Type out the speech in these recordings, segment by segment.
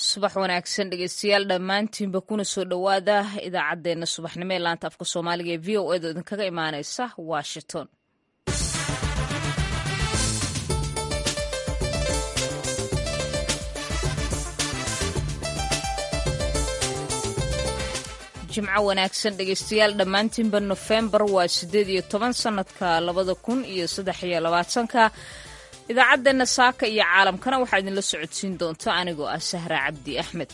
subax wanaagsan dhegeystayaal dhammaantiinba kuna soo dhowaada idaacaddeenna subaxnimo ee laanta afka soomaaliga ee v o edo idinkaga imaaneysa washington jimco wanaagsan dhegeystayaal dhammaantiinba nofembar waa siddeed iyo toban sannadka labada kun iyo saddex iyo labaatanka idaacaddeena saaka iyo caalamkana waxaa idinla socodsiin doonta anigoo ah sahra cabdi axmed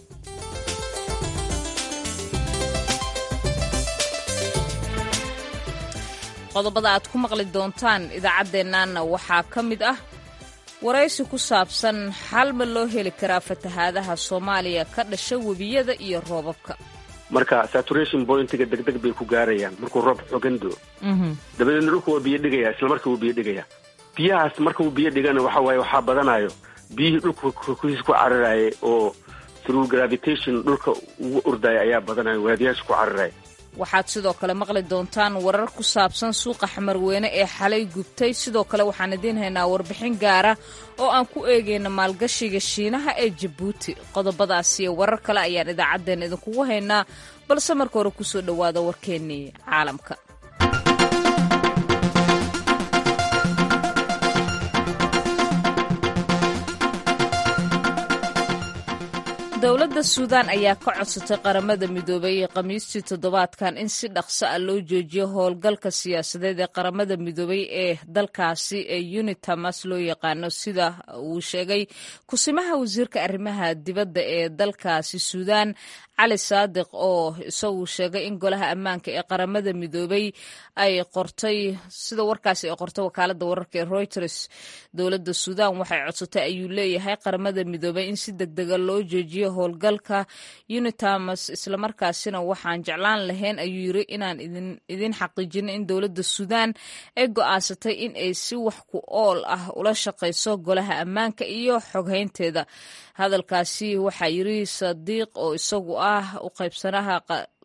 qodobada aad ku maqli doontaan idaacaddeennaana waxaa ka mid ah waraysi ku saabsan xal ma loo heli karaa fatahaadaha soomaaliya ka dhasha webiyada iyo roobabka marka saturation pointiga degdeg bay ku gaarayaan markuu roob xogan doo dabadeedna dhulku waa biyo dhigaya isla marka wuu biyo dhigaya biyahaas marka uu biyo dhigana waxa waaye waxaa badanayo biyihii dhulka korkiisa ku cararaya oo through gravitation dhulka ugu ordaya ayaa badanayo waadiyaasha ku cararaya waxaad sidoo kale maqli doontaan warar ku saabsan suuqa xamarweyne ee xalay gubtay sidoo kale waxaan idiin haynaa warbixin gaara oo aan ku eegayna maalgashiga shiinaha ee jabuuti qodobadaas iyo warar kale ayaan idaacaddeenna idinkugu haynaa balse marka hore kusoo dhowaada warkeennii caalamka dowladda suudaan ayaa ka codsatay qaramada midoobay khamiistii toddobaadkan in si dhaqso ah loo joojiyo howlgalka siyaasadeed ee qaramada midoobay ee dalkaasi ee unitamas loo yaqaano sida uu sheegay kusimaha wasiirka arrimaha dibadda ee dalkaasi suudaan cali saadiq oo isagu sheegay in golaha ammaanka ee qaramada midoobay ay qortay sida warkaasi ay qortay wakaalada wararka ee reuters dowladda suudaan waxay codsatay ayuu leeyahay qaramada midoobay in si degdega loo joojiyo howlgalka unitamas islamarkaasina waxaan jeclaan lahayn ayuu yiri inaan idin xaqiijino in dowladda suudaan ay go'aansatay in ay si wax ku ool ah ula shaqayso golaha ammaanka iyo xoghaynteeda hadalkaasi waxaa yiri sadiiq oo isagu ah u qaybsanaha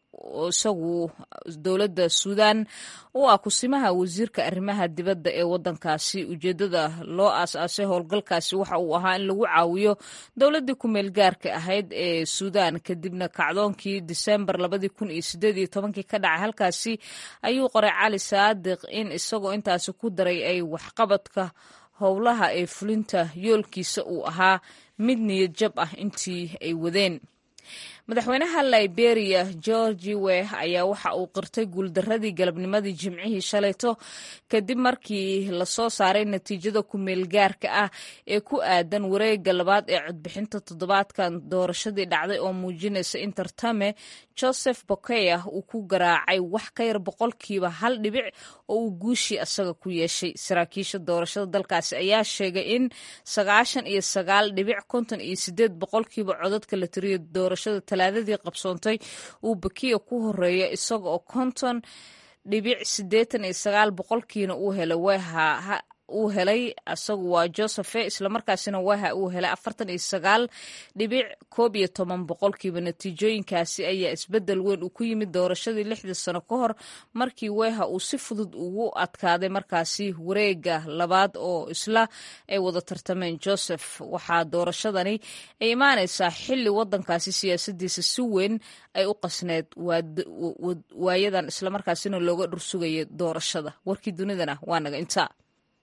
isagu dowladda suudaan u ah kusimaha wasiirka arrimaha dibadda ee waddankaasi ujeeddada loo aas-aasay howlgalkaasi waxa uu ahaa in lagu caawiyo dowladdii ku-meel gaarka ahayd ee suudaan kadibna kacdoonkii disembar labadii kun iyo sideed iyo tobankii ka dhacay halkaasi ayuu qoray cali saadiq in isagoo intaasi ku daray ay waxqabadka howlaha ee fulinta yoolkiisa uu ahaa mid niyad jab ah intii ay wadeen madaxweynaha liberia georgi weh ayaa waxa uu qirtay guuldaradii galabnimadii jimcihii shalayto kadib markii lasoo saaray natiijada ku-meel gaarka ah ee ku aadan wareega labaad ee codbixinta toddobaadkan doorashadii dhacday oo muujinaysa in tartame joseph bokeya uu ku garaacay wax ka yar boqolkiiba hal dhibic oo uu guushii asaga ku yeeshay saraakiisha doorashada dalkaasi ayaa sheegay in sagaashan iyo sagaal dhibic konton iyo sideed boqolkiiba codadka la tiriyo doorashada talaadadii qabsoontay uu bakiya ku horeeya isaga oo konton dhibic siddeetan iyo sagaal boqolkiina uu helay weha uu helay asagu waa josephe islamarkaasina waha uu helay afartan iyo sagaal dhibic koob iyo toban boqolkiiba natiijooyinkaasi ayaa isbedel weyn uu ku yimid doorashadii lixdii sano ka hor markii weha uu si fudud ugu adkaaday markaasi wareega labaad oo isla ay wada tartameen joseph waxaa doorashadani ay imaanaysaa xili wadankaasi siyaasadiisa si weyn ay u qasneed waayadan islamarkaasina looga dhursugaya doorashada warkii dunidana waa naga intaa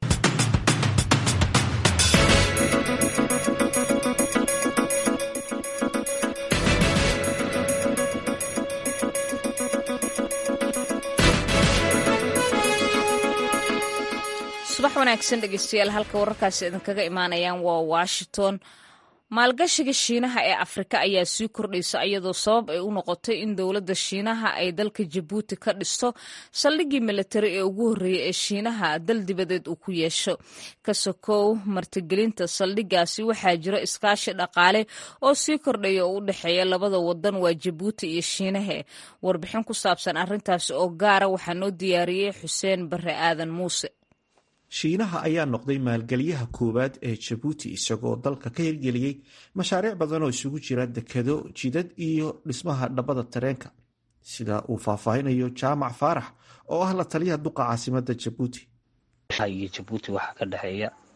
subax wanaagsan dhegeystayaal halka wararkaasi idinkaga imaanayaan waa washington maalgashiga shiinaha ee afrika ayaa sii kordhaysa iyadoo sabab ay u noqotay in dowladda shiinaha ay dalka jabuuti ka dhisto saldhiggii milatari ee ugu horreeyey ee shiinaha dal dibadeed uu ku yeesho ka sokow martigelinta saldhiggaasi waxaa jira iskaashi dhaqaale oo sii kordhaya oo u dhexeeya labada wadan waa jabuuti iyo shiinahe warbixin ku saabsan arrintaasi oo gaara waxaa noo diyaariyey xuseen bare aadan muuse shiinaha ayaa noqday maalgeliyaha koowaad ee jabuuti isagoo dalka ka hirgeliyey mashaariic badan oo isugu jira dekado jidad iyo dhismaha dhabbada tareenka sida uu faahfaahinayo jaamac faarax oo ah la taliyaha duqa caasimada jabuuti iyo jabuuti waxaa ka dhexeeya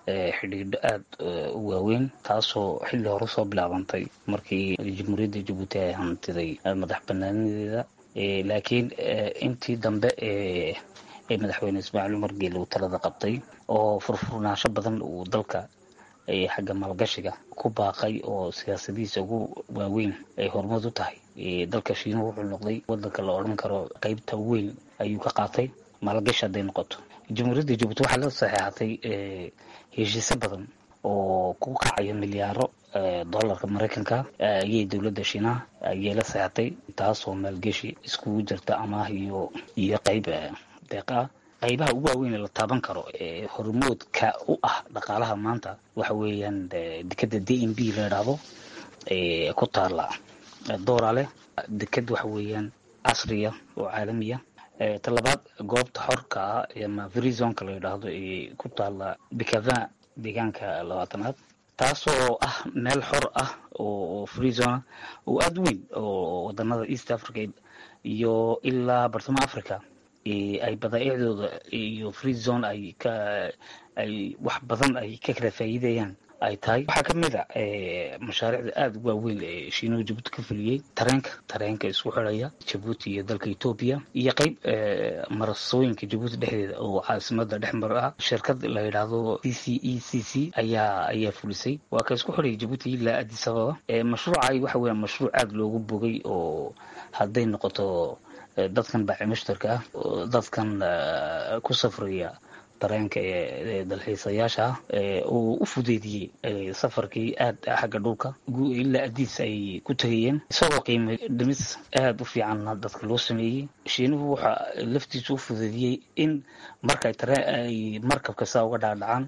xidhiidho aada u waaweyn taasoo xilli hore soo bilaabantay markii jamhuuriyadda jabuuti ay hantiday madax banaanadeeda laakiin intii dambe ee madaxweyne ismaaciil cumar geele uu talada qabtay oo furfurnaansho badan uu dalka xagga maalgashiga ku baaqay oo siyaasadihiisa ugu waaweyn ay horumad u tahay dalka shiinuhu wuxuu noqday wadanka la odhan karo qeybta weyn ayuu ka qaatay maalgashi hadday noqoto jamhuuriyadda jabuuti waxaa la saxeexatay heshiisyo badan oo ku kacaya milyaaro dollarka maraykanka ayay dowladda shiinaha ayay la saxeexatay taasoo maalgeshi iskugu jirta amaah iyo iyo qeyb deeqa ah qaybaha ugu waaweyn ee la taaban karo ee hormoodka u ah dhaqaalaha maanta waxa weeyaan dekeda d m b la idhaahdo ku taala doorale deked waxa weeyaan casriya oo caalamiya talabaad goobta xorka ah ama verizonka la yidhaahdo ee ku taala bicavin deegaanka labaatanaad taasoo ah meel xor ah oo freezona oo aada weyn oo wadanada east africa iyo ilaa bartamaha africa ay badaaicdooda iyo free zone ay ka ay wax badan ay ka kala faa'iidayaan ay tahay waxaa ka mid a mashaariicda aada u waaweyn ee shiinuhu jabuuti ka fuliyey tareenka tareenka isku xidhaya jabuuti iyo dalka etoobiya iyo qeyb marasooyinka jabuuti dhexdeeda oo caasimada dhexmar ah shirkad la yidhaahdo c c e c c ayaa ayaa fulisay waa ka isku xidhaya jabuuti ilaa addis ababa mashruucay waxa weeyaan mashruuc aada loogu bogay oo hadday noqoto dadkan baaci mushtarka ah dadkan ku safraya dareenka ee dalxiisayaasha ah uu u fudeediyey safarkii aada xagga dhulka ilaa adiis ay ku tegayeen isagoo qiimo dhimis aada u fiicanna dadka loo sameeyey shiinuhu waxa laftiisu u fudeediyey in markay tareen ay markabka saa uga dhaadhacaan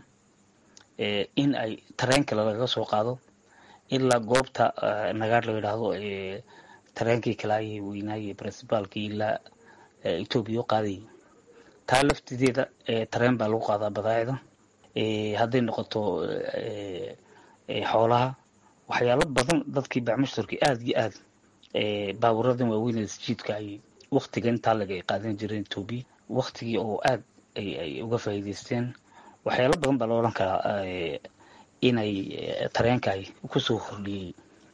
in ay tareen kale lagaga soo qaado ilaa goobta nagaar la yidhaahdo tareenkii kale ayay weynaayey principaalkii ilaa etoobiya u qaadayay taa laftideeda tareen baa lagu qaadaa badaacida hadday noqoto xoolaha waxyaalo badan dadkii bacmushtarki aada iyo aad baaburadan waaweyn sjiidka ay waktiga intaa laga ay qaadan jireen etoobiya waktigii oo aad ay uga faa'iidaysteen waxyaalo badan baa la odhan karaa inay tareenka ay kusoo kordhiyey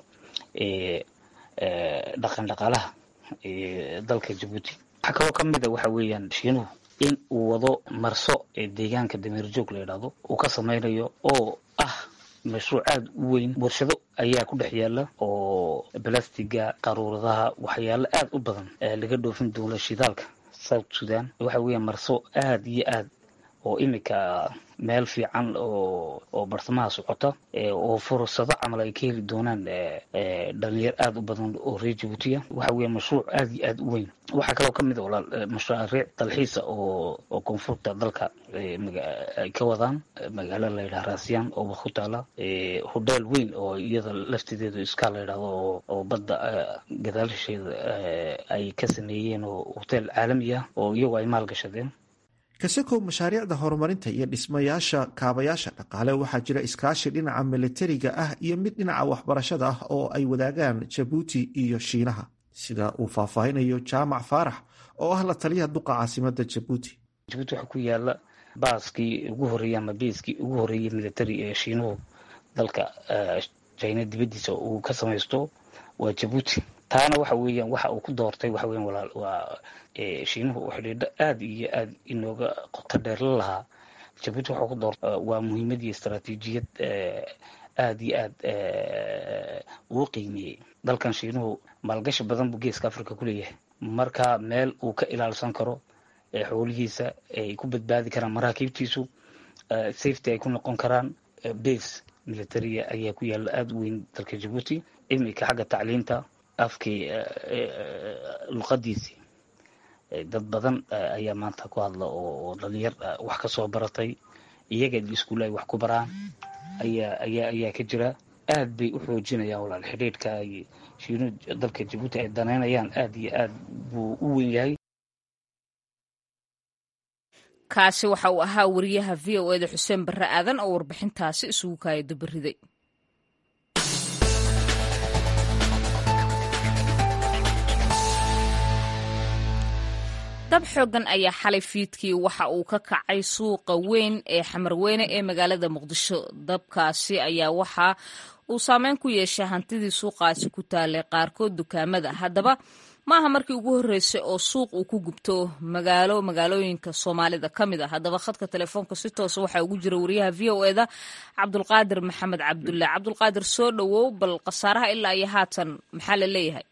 dhaqan dhaqaalaha dalka jabuuti waxaa kaloo ka mid a waxa weeyaan shiinuhu in uu wado marso ee deegaanka dameerjoog la yidhaahdo uu ka sameynayo oo ah mashruuc aada u weyn warshado ayaa ku dhex yaala oo balastiga qaruuradaha waxyaalo aada u badan laga dhoofin doono shidaalka south sudan waxa weeyaan marso aada iyo aad oo imika meel fiican oo oo bartamaha socota oo fursado camal ay ka heli doonaan dhalinyar aada u badan oo reer jabuutiya waxa weeye mashruuc aada iyo aada u weyn waxaa kaloo ka mid a walaal mashaariic dalxiisa oo oo koonfurta dalka ay ka wadaan magaalo la yidhaha raasiyaan oo ku taala hodheel weyn oo iyada laftideedu iska la yidhahdo oo badda gadaalisheeda ay ka sameeyeen oo hoteel caalami ah oo iyagu ay maalgashadeen kasakow mashaariicda horumarinta iyo dhismayaasha kaabayaasha dhaqaale waxaa jira iskaashi dhinaca militariga ah iyo mid dhinaca waxbarashada ah oo ay wadaagaan jabuuti iyo shiinaha sida uu faahfaahinayo jaamac faarax oo ah la taliyaha duqa caasimada jabuuti jabuuti waxaa ku yaala baaskii ugu horreeyey ama biiskii ugu horreeyey military ee shiinuhu dalka jina dibaddiisa uu ka samaysto waa jabuuti taana waxa weeyaan waxa uu ku doortay waxa weyan walaal waa shiinuhu uu xidhiidho aada iyo aada inooga qoto dheer la lahaa jabuuti waxuu ku doortay waa muhiimad iyo istaraatiijiyad aada iyo aad uu qiimeeyey dalkan shiinuhu maalgashi badan buu geeska africa ku leeyahay marka meel uu ka ilaalsan karo xoolihiisa ay ku badbaadi karaan maraakiibtiisu safety ay ku noqon karaan base militaria ayaa ku yaalla aada u weyn dalka jabuuti imika xagga tacliinta afkii luqadiisii dad badan ayaa maanta ku hadla oo dhalinyar wax ka soo baratay iyaga iskuulle ay wax ku baraan ayaa ayaa ayaa ka jira aad bay u xoojinayaan walaal xidhiidhka ay shiinu dalka jabuuti ay danaynayaan aada iyo aad buu u weyn yahay kaasi waxa uu ahaa wariyaha v o eda xuseen barre aadan oo warbixintaasi isugu kaaya dabariday dab xoogan ayaa xalay fiidkii waxa uu ka kacay suuqa weyn ee xamarweyne ee magaalada muqdisho dabkaasi ayaa waxa uu saameyn ku yeeshay hantidii suuqaasi ku taalay qaarkood dukaamada haddaba maaha markii ugu horreysay oo suuq uu ku gubto magaalo magaalooyinka soomaalida ka mid ah haddaba khadka telefoonka si toosa waxaa ugu jira wariyaha v o eda cabdulqaadir maxamed cabdulle cabdulqaadir soo dhowow bal khasaaraha ilaa iyo haatan maxaa la leeyahay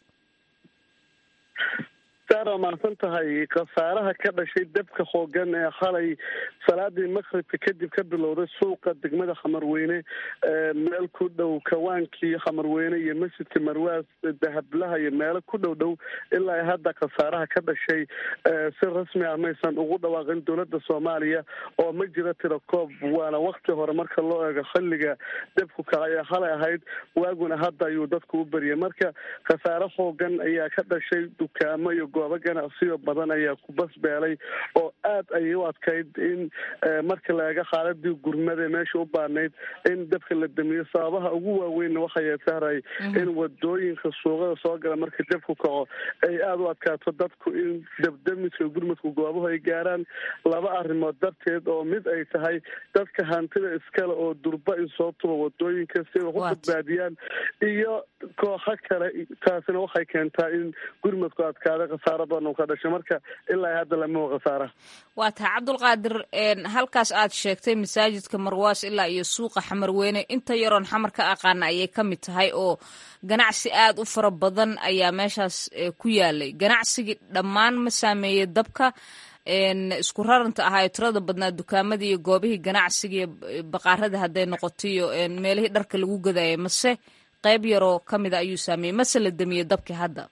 saara mahadsan tahay khasaaraha ka dhashay dabka hoogan ee xalay salaadii maqribka kadib ka bilowday suuqa degmada xamarweyne meel ku dhow kawaankii xamarweyne iyo masjidka marwaas dahablaha iyo meelo ku dhow dhow ilaa hadda khasaaraha ka dhashay si rasmi ah maysan ugu dhawaaqin dowladda soomaaliya oo ma jira tira koob waana wakti hore marka loo eego xilliga dabku kacay ee xalay ahayd waaguna hadda ayuu dadku u beriyay marka khasaare hoogan ayaa ka dhashay dukaamo iyo goobo ganacsiyo badan ayaa ku basbeelay oo aad ayay u adkayd in marka la eego xaaladii gurmada meesha u baanayd in dabka la damiyo sababaha ugu waaweynna waxay sahray in wadooyinka suuqada soo gala marka dabku kaco ay aada u adkaato dadku in dabdamiska gurmadku goobahu ay gaaraan laba arrimood darteed oo mid ay tahay dadka hantida iskale oo durba in soo tuba wadooyinka si ay wax u badbaadiyaan iyo kooxo kale taasina waxay keentaa in gurmadku adkaada khasaaro badan uu ka dhashay marka ilaa hadda lama wa khasaara waa tahay cabdulqaadir halkaas aad sheegtay masaajidka marwaas ilaa iyo suuqa xamarweyne inta yaroon xamar ka aqaana ayay ka mid tahay oo ganacsi aad u fara badan ayaa meeshaas ku yaalay ganacsigii dhammaan ma saameeyey dabka isku raranta ahaa tirada badnaa dukaamadii iyo goobihii ganacsiga iyo baqaaradii hadday noqoto iyo meelihii dharka lagu gadayay mase qayb yaroo ka mida ayuu saameeyey mase la damiyey dabkii hadda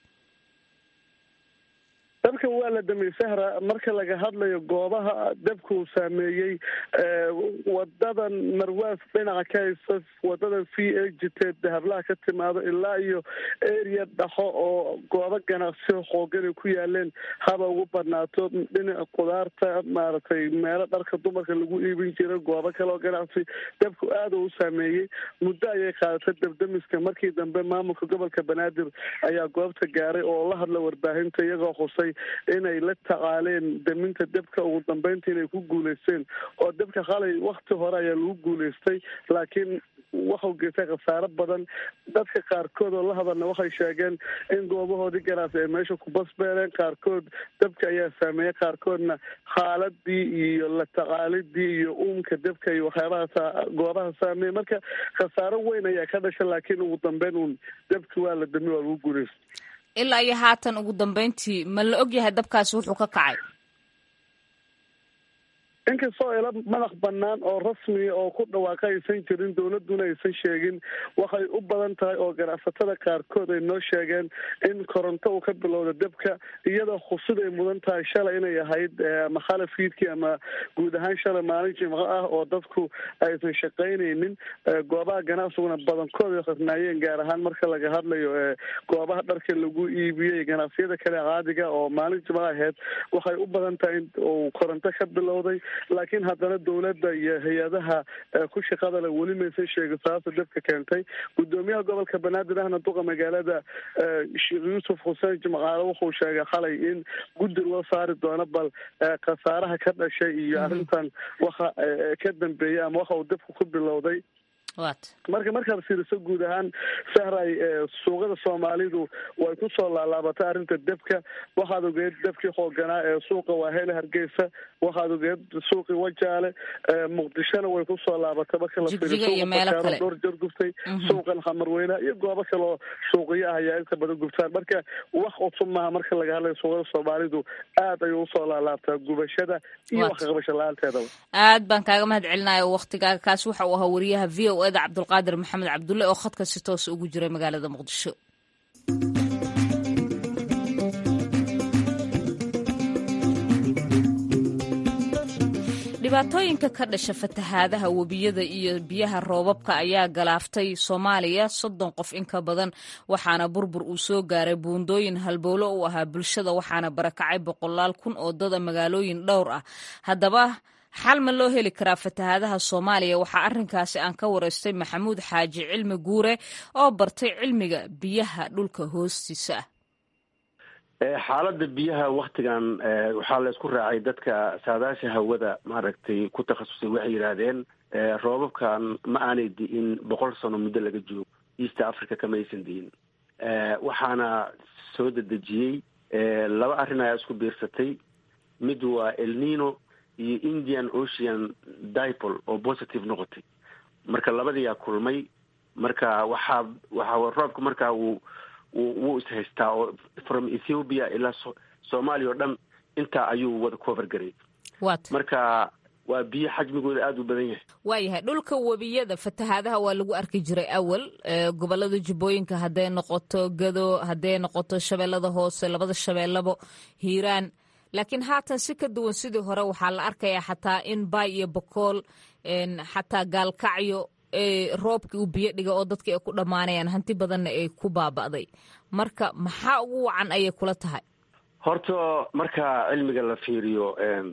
dabka waa la damiyey sahra marka laga hadlayo goobaha dabka uu saameeyey wadadan marwaas dhinaca ka haysa wadadan v a jiteed dahablaha ka timaado ilaa iyo area dhaxo oo goobo ganacsi xoogan ay ku yaaleen haba ugu badnaato dhinaca qudaarta maaragtay meelo dharka dumarka lagu iibin jira goobo kale oo ganacsi dabku aada u saameeyey muddo ayay qaadatay dabdamiska markii dambe maamulka gobolka banaadir ayaa goobta gaaray oo la hadla warbaahinta iyagoo xusay inay la tacaaleen daminta dabka ugu dambeynta inay ku guuleysteen oo dabka qalay wakti hore ayaa lagu guuleystay laakiin waxau geystay khasaaro badan dadka qaarkood oo la hadalna waxay sheegeen in goobahoodii ganacsi ay meesha ku basbeeleen qaarkood dabka ayaa saameeyey qaarkoodna xaaladii iyo la tacaalidii iyo uumka dabka iyo waxyaabaha goobaha saameeyey marka khasaaro weyn ayaa ka dhasha laakiin ugu dambeyn uun dabki waa la dami waa lagu guuleystay ilaa iyo haatan ugu dambeyntii ma la og yahay dabkaasi wuxuu ka kacay inkastoo ila madax banaan oo rasmiya oo ku dhawaaqa aysan jirin dowladuna aysan sheegin waxay u badan tahay oo ganacsatada qaarkood ay noo sheegeen in koronto uu ka bilowda dabka iyadoo khusid ay mudan tahay shalay inay ahayd ama khalafiidkii ama guud ahaan shalay maalin jimco ah oo dadku aysan shaqaynaynin goobaha ganacsiguna badankood ay khasnaayeen gaar ahaan marka laga hadlayo goobaha dharka lagu iibiyey ganacsiyada kale caadiga oo maalin jimco ahayd waxay u badan tahay in uu koronto ka bilowday laakiin haddana dowladda iyo hay-adaha ku shaqadale weli maysan sheegin sababta dabka keentay gudoomiyaha gobolka banaadir ahna duqa magaalada sheekh yuusuf xuseen jimcaale wuxuu sheegay xalay in guddi loo saari doono bal khasaaraha ka dhashay iyo arrintan waxa ka dambeeyey ama waxa uu dabka ku bilowday marka markaad fiiriso guud ahaan sahray suuqada soomaalidu way kusoo laalaabatay arrinta dabka waxaad ogeed dabkii xooganaa ee suuqa waahele hargeysa waxaad ogeed suuqii wajaale muqdishona way kusoo laabatay marka la fiiriso dhowr jeer guftay suuqan xamarweyne iyo goobo kale oo suuqiyo ah ayaa inta badan gubtaan marka wax cusub maaha marka laga hadlayo suuqada soomaalidu aad ayuu usoo laalaabtaa gubashada iyo wax kaqabasho la-aanteedaba aad baan kaaga mahad celinaya waktigaaga kaasi waxa uu ahaa wariyaha v o eda cabdulqaadir maxamed cabdulle oo khadka si toos ugu jiray magaalada muqdisho dhibaatooyinka ka dhasha fatahaadaha webiyada iyo biyaha roobabka ayaa galaaftay soomaaliya soddon qof in ka badan waxaana burbur uu soo gaaray buundooyin halbowlo u ahaa bulshada waxaana barakacay boqolaal kun oo dada magaalooyin dhowr ah haddaba xal ma loo heli karaa fatahaadaha soomaaliya waxaa arrinkaasi aan ka waraystay maxamuud xaaji cilmi guure oo bartay cilmiga biyaha dhulka hoostiisa xaaladda biyaha waktigan waxaa la isku raacay dadka saadaasha hawada maaragtay ku takhasusay waxay yidhaahdeen roobabkan ma aanay di'in boqol sano muddo laga joogo east africa kama aysan di'in waxaana soo dedejiyey laba arrin ayaa isku biirsatay mid waa elnino iyo indian ocean dipol oo positive noqotay marka labadiyaa kulmay marka waxaa waxaa roobka markaa wuu wuu ishaystaa oo from ethiopia ilaa soomaaliya oo dhan intaa ayuu wada cover garay marka waa biyo xajmigooda aada u badan yahay waayahay dhulka webiyada fatahaadaha waa lagu arki jiray awal gobolada jubbooyinka hadday noqoto gado hadday noqoto shabeellada hoose labada shabeellabo hiiraan laakiin haatan si ka duwan sidii hore waxaa la arkayaa xataa in baay iyo bokool xataa gaalkacyo roobkii uu biyo dhiga oo dadkii ay ku dhammaanayaan hanti badanna ay ku baaba'day marka maxaa ugu wacan ayay kula tahay horta marka cilmiga la fiiriyo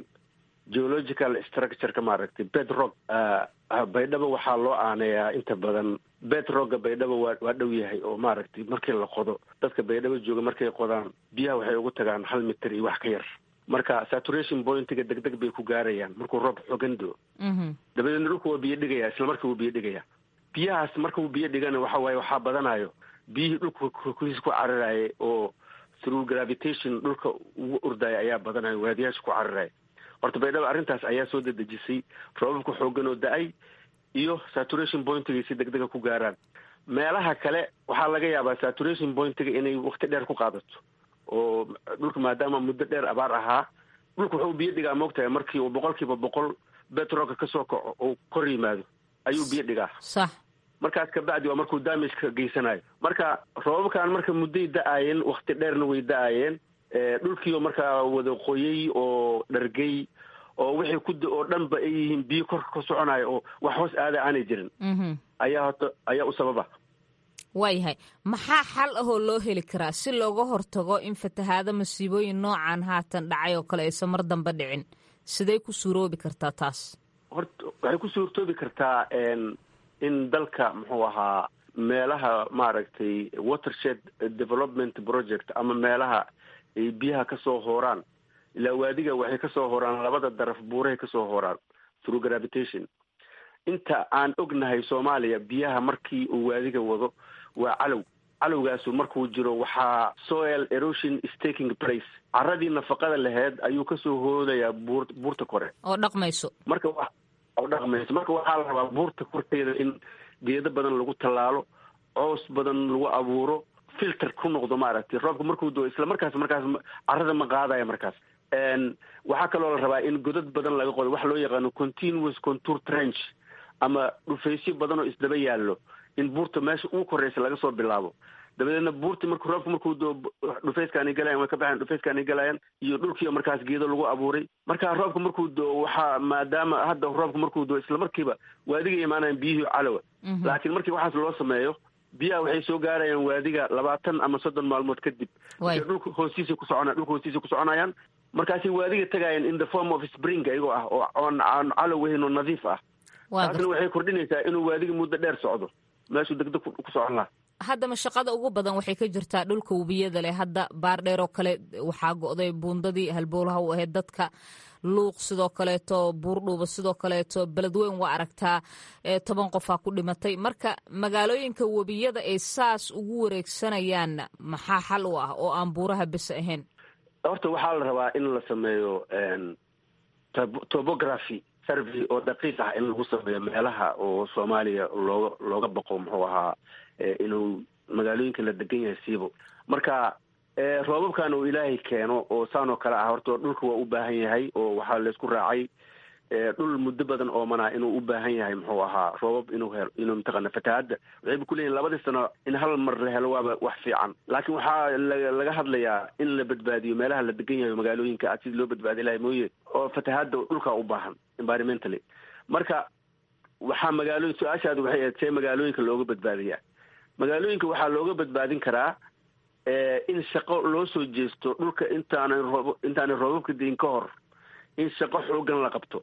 geological structureka maaragtay bedrock baydhabo waxaa loo aaneeyaa inta badan bedrogga baydhabo waa waa dhow yahay oo maaragtay markii la qodo dadka baydhabo jooga markay qodaan biyaha waxay ugu tagaan hal mitir iyo wax ka yar marka saturation pointiga deg deg bay ku gaarayaan markuu roob xogan doo dabadeedna dhulka waa biyo dhigaya isla marka wuu biyo dhigaya biyahaas marka uu biyo dhigana waxa waaye waxaa badanayo biyihii dhulka korkiisa ku cararaya oo through gravitation dhulka ugu ordaya ayaa badanayo waadiyaasha ku cararaya horta baydhabo arrintaas ayaa soo dedejisay roobabka xoogan oo da-ay iyo saturation pointiga si deg dega ku gaaraan meelaha kale waxaa laga yaabaa saturation pointiga inay wakti dheer ku qaadato oo dhulka maadaama muddo dheer abaar ahaa dhulka wuxuu biyo dhigaa moogtahay markii uu boqol kiiba boqol betroolka kasoo kaco oo kor yimaado ayuu biyo dhigaa sax markaas kabacdi waa markuu damageka geysanayo marka roobabkan marka mudday da-aayeen wakti dheerna way da-aayeen dhulkiioo markaa wada qoyay oo dhargay oo wixii ku oo dhanba ay yihiin biyo korka ka soconayo oo wax hoos aada aanay jirin ayaa horta ayaa u sababa waayahay maxaa xal ahoo loo heli karaa si looga hortago in fatahaado masiibooyin noocan haatan dhacay oo kale aysan mar dambe dhicin siday ku suuroobi kartaa taas horta waxay ku suurtoobi kartaa in dalka muxuu ahaa meelaha maaragtay watershed development project ama meelaha ay biyaha kasoo hooraan ilaa waadiga waxay kasoo hooraan labada daraf buurahay kasoo hooraan through gravitation inta aan ognahay soomaaliya biyaha markii uu waadiga wado waa calow calowgaasu markuu jiro waxaa soil erosion staking place caradii nafaqada laheyd ayuu kasoo hoodayaa buur buurta kore oo dhaqmayso marka oo dhaqmayso marka waxaa la rabaa buurta korteeda in geedo badan lagu tallaalo coos badan lagu abuuro filter ku noqdo maaragtay roobka markuu doo isla markaas markaas carada ma qaadaya markaas waxaa kaloo la rabaa in godad badan laga qodo waxa loo yaqaano continuous contour trench ama dhufaysyo badan oo isdaba yaallo in buurta meesha ugu koreysa laga soo bilaabo dabadeedna buurti marku roobka markuu doo dhufayskaanay galayan way ka baxayan dhufayskaanay galayaan iyo dhulkiioo markaas geedo lagu abuuray marka roobka markuu doo waxaa maadaama hadda roobka markuu doo isla markiiba waadiga imaanayan biyihii calowa laakiin markii waxaas loo sameeyo biyaha waxay soo gaarayaan waadiga labaatan ama soddon maalmood kadib dhulka hoostiisa ku socona dhulka hoostiisa ku soconayaan markaasay waadiga tagayaan in the form of spring iyagoo ah oo oon aan calow weyn oo nadiif ah taasna waxay kordhinaysaa inuu waadiga muddo dheer socdo meeshuu degdeg ku socon laha haddama shaqada ugu badan waxay ka jirtaa dhulka webiyada leh hadda baar dheer oo kale waxaa go'day buundadii halbowlaha u ahayd dadka luuq sidoo kaleeto buurdhuuba sidoo kaleeto beledweyn waa aragtaa toban qofaa ku dhimatay marka magaalooyinka webiyada ay saas ugu wareegsanayaan maxaa xal u ah oo aan buuraha bes ahayn horta waxaa la rabaa in la sameeyo topography survey oo daqiiq ah in lagu sameeyo meelaha oo soomaaliya looga looga baqo muxuu ahaa inuu magaalooyinka la degan yahay siibo marka roobabkan uu ilaahay keeno oo saan oo kale ah horta dhulka waa u baahan yahay oo waxaa laysku raacay dhul muddo badan oomanaa inuu u baahan yahay muxuu ahaa roobab inuu helo inuu mataqaana fatahaadda waxayba kuleeyihin labadii sano in hal mar la helo waaba wax fiican laakiin waxaa laga hadlayaa in la badbaadiyo meelaha la degan yahay magaalooyinka a sidii loo badbaadi lahay mooye oo fatahaadda dhulkaa u baahan environmentally marka waxaa magaalooyin su-aashaadu waxay ahayd see magaalooyinka looga badbaadiyaa magaalooyinka waxaa looga badbaadin karaa in shaqo loo soo jeesto dhulka intaanay roob intaanay roobabka dayin ka hor in shaqo xoogan la qabto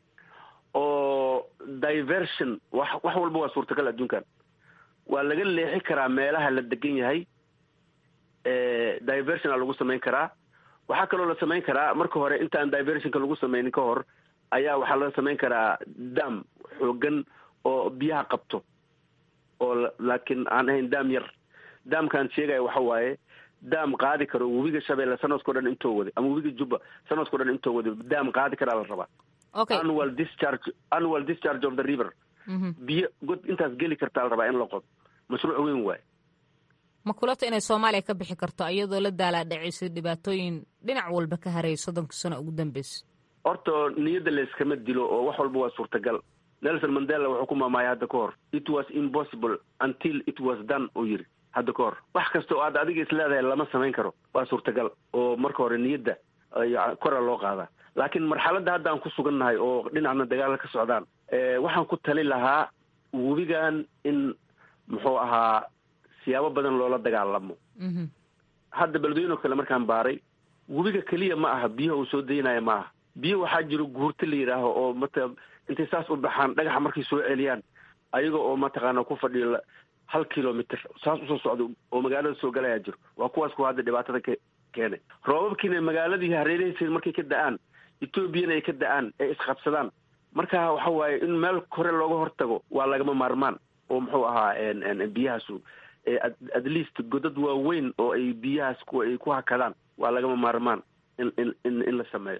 oo diversion wax wax walba waa suurtagal adduunkan waa laga leexi karaa meelaha la degan yahay diversona lagu samayn karaa waxaa kaloo la samayn karaa marka hore intaan diversionka lagu sameynin ka hor ayaa waxaa la samayn karaa dam xoogan oo biyaha qabto oo laakiin aan ahayn dam yar damkaan sheegaya waxa waaye dam qaadi karo webiga shabeelle sanadkao dhan intoo waday ama webiga jubba sanadkao dhan intoo waday dam qaadi karaa la rabaa annual discharge annual discharge of the river biyo god intaas geli kartaa la rabaa in la qodo mashruuc weyn waaye ma kulata inay soomaaliya ka bixi karto iyadoo la daalaa dhacaysa dhibaatooyin dhinac walba ka haraya soddonka sano ugu dambeysa horta niyadda layskama dilo oo wax walba waa suurtagal nelson mandela wuxuu ku maamaaya hadda ka hor it was impossible until it was done uu yidhi hadda ka hor wax kasta oo aad adiga is leedahay lama samayn karo waa suurtagal oo marka hore niyadda kora loo qaadaa laakiin marxaladda hadda aan ku sugannahay oo dhinacna dagaalla ka socdaan waxaan ku tali lahaa webigan in muxuu ahaa siyaabo badan loola dagaalamo hadda beledweyno kale markaan baaray webiga keliya ma aha biyaha uu soo daynaya ma aha biyo waxaa jiro guurta la yidhaaho oo mata intay saas u baxaan dhagaxa markay soo celiyaan ayaga oo mataqaana ku fadhiyo hal kilomitr saas usoo socda oo magaalada soo galayaa jiro waa kuwaas kuwa hadda dhibaatada ka keenay roobabkiina magaaladii hareerahaysa markay ka da-aan etoobiyana ay ka da-aan ay isqabsadaan marka waxa waaye in meel hore looga hortago waa lagama maarmaan oo muxuu ahaa biyahaasu at least godad waaweyn oo ay biyahaas ay ku hakadaan waa lagama maarmaan in in in la sameeyo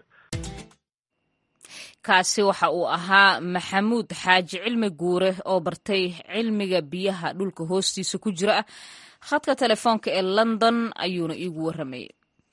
kaasi waxa uu ahaa maxamuud xaaji cilmi guure oo bartay cilmiga biyaha dhulka hoostiisa ku jira ah khadka telefoonka ee london ayuuna iigu warramayay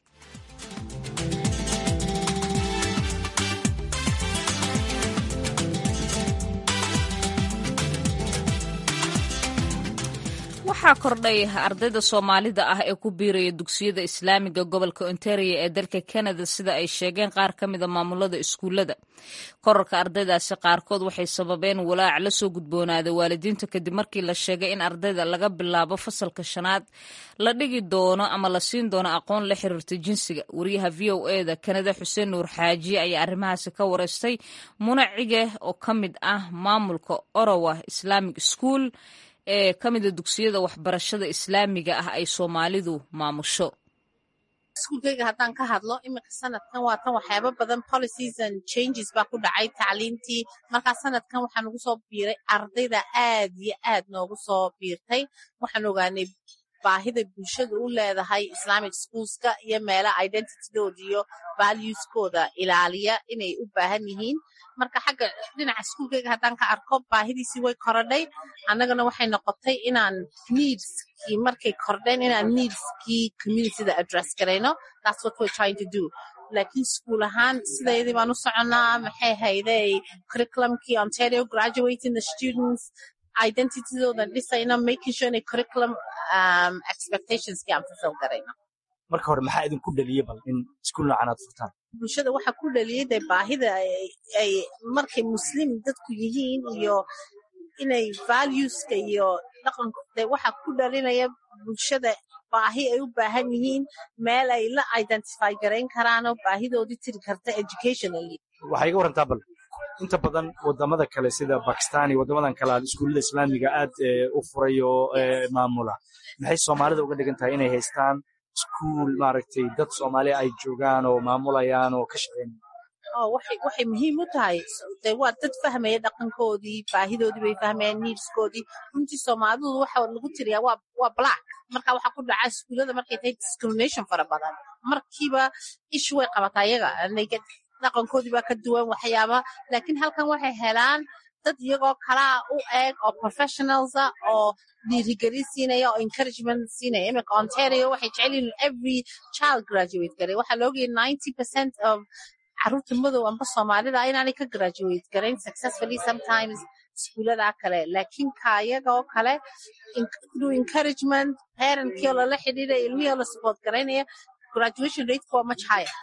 waxaa kordhay ardayda soomaalida ah ee ku biiraya dugsiyada islaamiga gobolka ontario ee dalka canada sida ay sheegeen qaar ka mida maamulada iskuullada korarka ardaydaasi qaarkood waxay sababeen walaac la soo gudboonaaday waalidiinta kadib markii la sheegay in ardayda laga bilaabo fasalka shanaad la dhigi doono ama la siin doono aqoon la xiriirta jinsiga wariyaha v o e da kanada xuseen nuur xaajiye ayaa arrimahaasi ka wareystay munacige oo ka mid ah maamulka orowa islamic school ee ka mida dugsiyada waxbarashada islaamiga ah ay soomaalidu maamusho iskuulkeyga haddaan ka hadlo iminka sanadkan waa tan waxyaaba badan policies and changes baa ku dhacay tacliintii markaa sanadkan waxaa nagu soo biiray ardayda aad iyo aad noogu soo biirtay waxaan ogaanay baahida bulshada u leedahay islamic schoolska iyo meelaha identitydooda iyo valueskooda ilaaliya inay u baahan yihiin marka xagga dhinaca iskuulkeyga haddaan ka arko baahidiisii way korodhay annagana waxay noqotay inaan needskii markay kordheen inaan needskii communityda address garayno that's what we're trying to do laakiin iskuul ahaan sidaydii baan u soconnaa maxay hayday curriculumkii ontario graduating the students identitydoodan dhisayno making sure inay curriculum um, expectationskii aan fulfill garayno marka hore maxaa idinku dhaliyey bal in iskuul noocan aad furtaan bulshada waxaa ku dhaliyey dee baahida ay markay muslim dadku yihiin iyo inay valueska iyo dhaqanku dee waxaa ku dhalinaya bulshada baahi ay u baahan yihiin meel ay la identify garayn karaanoo baahidoodii tiri karta educationally waxaa iga warantaa bal inta badan wadamada kale sida bakistan iyo waddamadan kale aad iskuullada islaamiga aad u furay oo maamula maxay soomaalida uga dhigan tahay inay haystaan iskuul maaragtay dad soomaaliya ay joogaan oo maamulayaan oo ka shaqeynaya waxay muhiim u tahay de waa dad fahmaya dhaqankoodii baahidoodii bay fahmayaan niidskoodii runtii soomaalidu waxa lagu tiriyaa waa waa black marka waxaa ku dhaca iskuullada markay tahay discrimination fara badan markiiba ishu way qabataa iyaga dhaqankoodii baa ka duwan waxyaaba laakiin halkan waxay helaan dad iyagoo kalaa u eeg oo professionalsa oo dhiirigelin siinaya oo encouragement siinaya iminka ontario waxay jecel yihiin every child graduate garay waxaa la ogayay ninety percent of caruurta madow amba soomaalida inaanay ka graduate garayn successfully sometimes iskuuladaa kale laakiin kaayagoo kale through encouragement parentkii oo lala xidhiidaya ilmihii oo la support garaynaya graduation rate waa much higher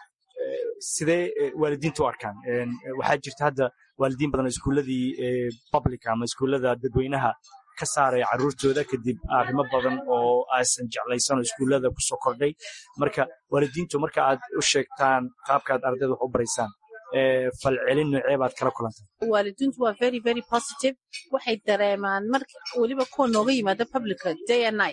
sidee waalidiinta u arkaan waxaa jirta hadda waalidiin badan oo iskuulladii public ama iskuullada dadweynaha ka saaraya carruurtooda kadib arrimo badan oo aysan jeclaysan oo iskuullada kusoo kordhay marka waalidiintu marka aad u sheegtaan qaabka aad ardayda wax u baraysaan falcelin noocee baad kala kulantaa waalidiintu waa very very positive waxay dareemaan marka weliba kuwa nooga yimaada publica day and night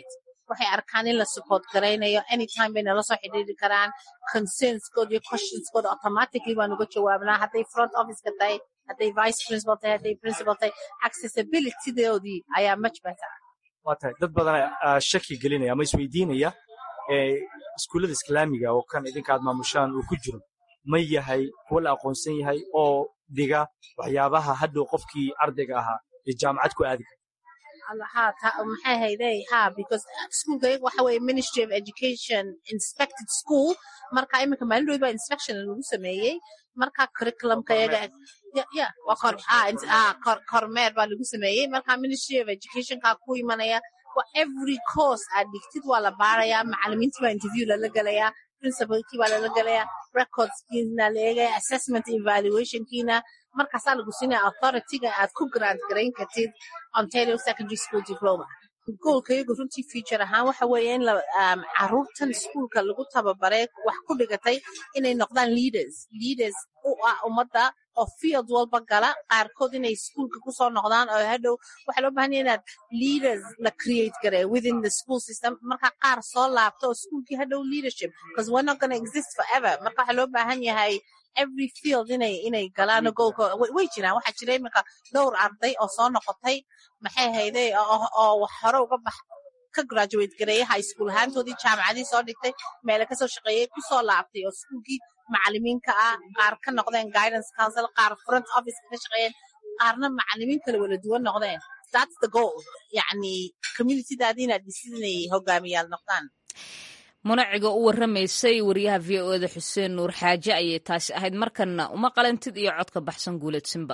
waxay arkaan in la support garaynayo anytime bay nala soo xidhiiri karaan concernskooda iyo questionskooda automatically baan uga jawaabnaa hadday front officeka tahay hadday vice principal tahay hadday principal tahay accessibilitydoodii ayaa much better waa tahay dad badan shaki gelinaya ama isweydiinaya iskuullada islaamiga oo kan idinka aad maamushaan uu ku jiro ma yahay kuwa la aqoonsan yahay oo dhiga waxyaabaha hadhow qofkii ardayga ahaa ee jaamacad ku aadi kara maxay hayday ha because schoolka iyaga waxa weeye ministry of education inspected school marka iminka maalin dhow baa inspection lagu sameeyey marka curriculumka iyaga ya waa kor kormeer baa lagu sameeyey marka ministry of educationka ku imanaya every course aad dhigtid waa la baarayaa macalimiintii baa interview lala gelayaa principalkii baa lala gelayaa recordskiina la eegaya assessment evaluationkiina markaasaa lagu siinaya authorityga aad ku grant garayn kartid ontario secondary school diploma goolka iyagu runtii future ahaan waxa weeye in caruurtan iskuolka lagu tababaray wax ku dhigatay inay noqdaan leaders leaders u ah ummadda oo field walba gala qaarkood inay iskuolka kusoo noqdaan oo hadhow waxaa loo bahan ya inaad leaders la create garay within the school system marka qaar soo laabto oo iskuolkii hadhow leadership because we're not gonna exist forever marka waxaa loo baahan yahay every field inay inay galaano goolka way jiraan waxaa jira iminka dhowr arday oo soo noqotay maxay hayday oo wax hore uga bax ka graduate gareeyay high school ahaantoodii jaamacadii soo dhigtay meele kasoo shaqeeyey kusoo laabtay oo iskuolkii macalimiinka ah qaar ka noqdeen guidance council qaar front office ka shaqeeyeen qaarna macalimiin kale wala duwan noqdeen that's the goal yacni communitydaadi inaad dhisid inay hogaamiyaal noqdaan munaciga u warramaysay wariyaha v o eda xuseen nuur xaaje ayay taasi ahayd markanna uma qalantid iyo codka baxsan guuleedsinba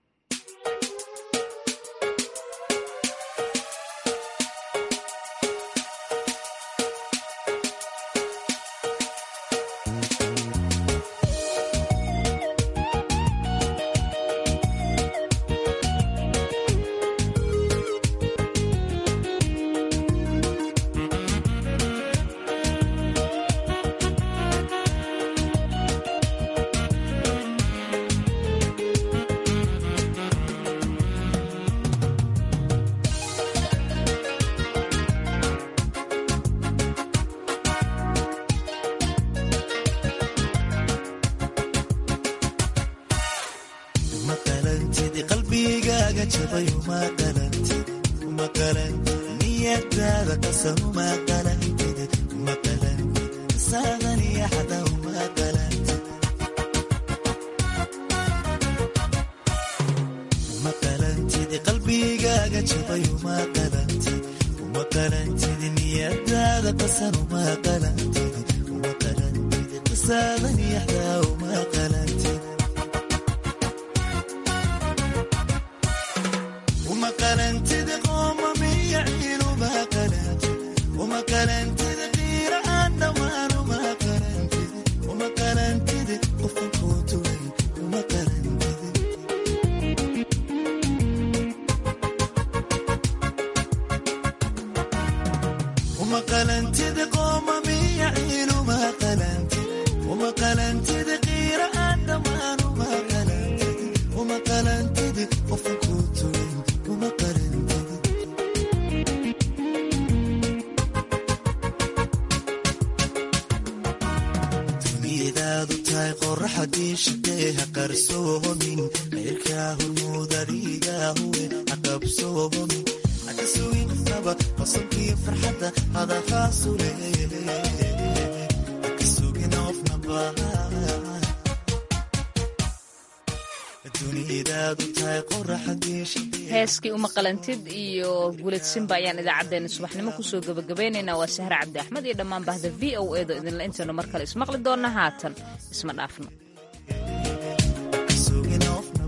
heeskii uma qalantid iyo guuladsinba ayaan idaacaddeenna subaxnimo kusoo gebagabaynaynaa waa sahre cabdi axmed iyo dhammaan bahda v o edo idinla intaynu mar kale ismaqli doonna haatan isma dhaafno